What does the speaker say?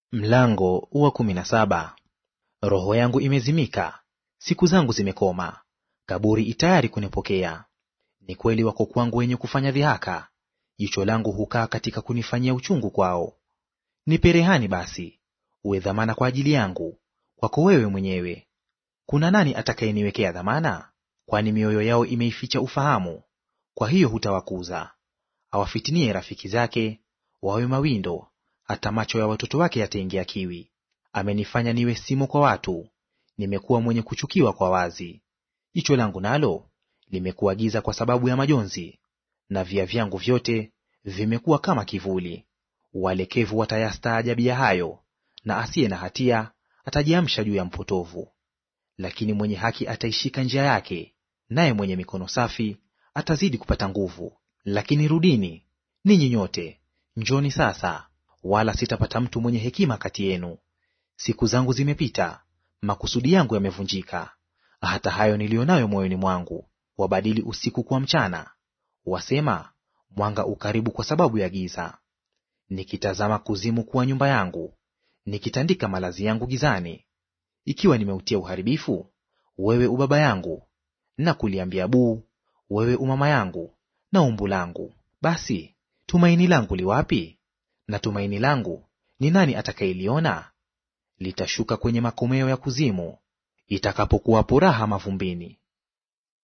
Mlango wa kumi na saba. Roho yangu imezimika, siku zangu zimekoma, kaburi itayari kunipokea. Ni kweli wako kwangu wenye kufanya dhihaka, jicho langu hukaa katika kunifanyia uchungu kwao. Nipe rehani basi, uwe dhamana kwa ajili yangu, kwako wewe mwenyewe. Kuna nani atakayeniwekea dhamana? Kwani mioyo yao imeificha ufahamu, kwa hiyo hutawakuza. Awafitinie rafiki zake, wawe mawindo hata macho ya watoto wake yataingia kiwi. Amenifanya niwe simo kwa watu, nimekuwa mwenye kuchukiwa kwa wazi. Jicho langu nalo limekuwa giza kwa sababu ya majonzi, na via vyangu vyote vimekuwa kama kivuli. Walekevu watayastaajabia hayo, na asiye na hatia atajiamsha juu ya mpotovu. Lakini mwenye haki ataishika njia yake, naye mwenye mikono safi atazidi kupata nguvu. Lakini rudini ninyi nyote, njoni sasa wala sitapata mtu mwenye hekima kati yenu. Siku zangu zimepita, makusudi yangu yamevunjika. Hata hayo niliyo nayo moyoni mwangu wabadili usiku kuwa mchana, wasema mwanga ukaribu kwa sababu ya giza. Nikitazama kuzimu kuwa nyumba yangu, nikitandika malazi yangu gizani, ikiwa nimeutia uharibifu, wewe ubaba yangu, na kuliambia buu, wewe umama yangu na umbu langu, basi tumaini langu liwapi? na tumaini langu ni nani atakayeliona? Litashuka kwenye makomeo ya kuzimu, itakapokuwapo raha mavumbini.